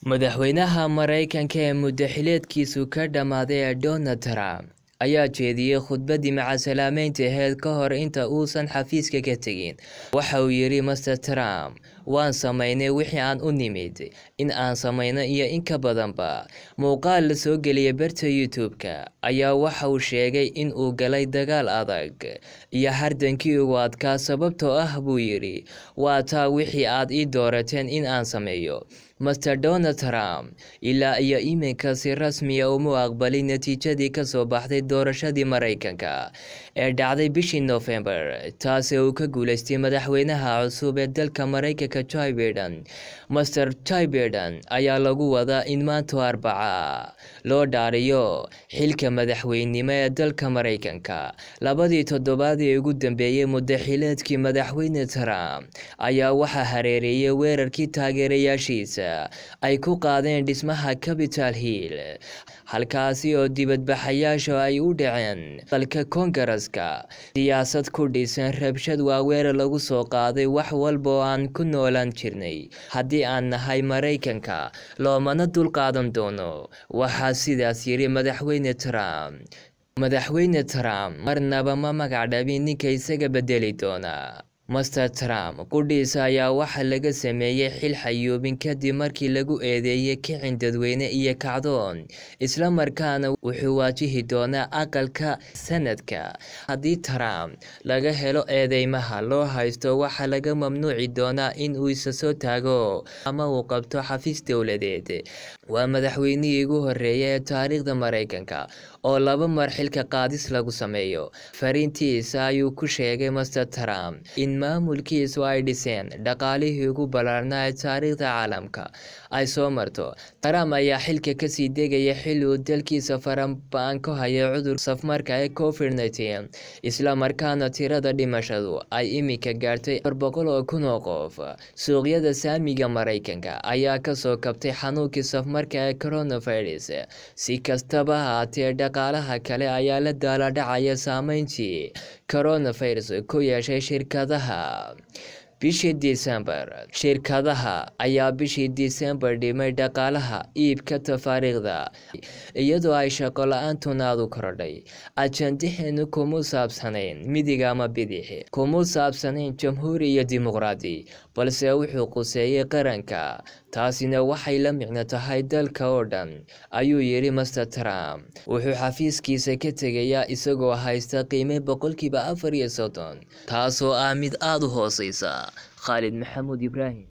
Madaxweynaha Mareykanka ee muddo-xileedkiisu ka dhammaaday ee Donald Trump ayaa jeediyay khudbaddii macsalaameynta ahayd ka hor inta uusan xafiiska ka tegin. Waxa uu yidhi Mr. Trump, waan samaynay wixii aan u nimid in aan samayno iyo in ka badanba. Muuqaal la soo geliyay barta YouTube-ka ayaa waxa uu sheegay in uu galay dagaal adag iyo hardankii ugu adkaa sababtoo ah buu yidhi waa taa wixii aad ii doorateen in aan sameeyo. Mr. Donald Trump ilaa iyo iminka si rasmi ah uma aqbalin natiijadii ka soo baxday doorashadii Mareykanka ee dhacday bishii Noofembar, taasi oo uu ka guuleystay madaxweynaha cusub ee dalka Mareykanka Joe Biden. Mr. Joe Biden ayaa lagu wadaa in maanta Arbaca loo dhaariyo xilka madaxweynenimo ee dalka Mareykanka. Labadii toddobaad ee ugu dambeeyay muddo-xileedkii madaxweyne Trump ayaa waxaa hareereeyay weerarkii taageerayaashiisa ay ku qaadeen dhismaha Capitol Hill, halkaasi oo dibadbaxayaashu ay u dhaceen aqalka Koongareeska. Siyaasad ku dhisan rabshad waa weerar lagu soo qaaday wax walba oo aan ku noolaan jirnay haddii aan nahay Mareykanka, loomana dulqaadan doono. Waxaa sidaas yidhi Madaxweyne Trump. Madaxweyne Trump marnaba ma magac dhabin ninka isaga bedeli doona. Mr. Trump qudhiisa ayaa waxaa laga sameeyay xil xayuubin kadib markii lagu eedeeyay kicin dadweyne iyo kacdoon, isla markaana wuxuu waajihi doonaa aqalka Senadka. Haddii Trump laga helo eedeymaha loo haysto, waxaa laga mamnuuci doonaa in uu isa soo taago ama uu qabto xafiis dowladeed. Waa madaxweynihii ugu horreeyay ee taariikhda Mareykanka oo laba mar xilka qaadis lagu sameeyo. Fariintiisa ayuu ku sheegay Mr. Trump in maamulkiisu ay dhiseen dhaqaalihii ugu ballaarnaa ee taariikhda caalamka ay soo marto. Trump ayaa xilka ka sii degaya xilli uu dalkiisa farabadan ku hayay cudurka safmarka ee Covid-19, isla markaana tirada dhimashadu ay iminka gaartay afar boqol oo kun oo qof. Suuqyada saamiga Mareykanka ayaa ka soo kabtay xanuunkii safmarka ee coronavirus. Si kastaba ha ahaatee, dhaqaalaha kale ayaa la daalaa dhacaya saameyntii coronavirus ku yeeshay shirkadaha. Bishii Diseembar, shirkadaha ayaa bishii Diseembar dhimay dhaqaalaha iibka tafaariiqda, iyadoo ay shaqo la'aantuna aad u korodhay. Ajandaheenu kuma saabsanayn midig ama bidix, kuma saabsanayn jamhuuri iyo dimuqraadi, balse wuxuu quseeyay qaranka. Taasina waxay la micno tahay dalka oo dhan, ayuu yidhi Mr. Trump. Wuxuu xafiiskiisa ka tegayaa isagoo haysta qiime boqolkiiba afar iyo soddon, taasoo ah mid aad u hooseysa. Khalid Maxamuud Ibraahim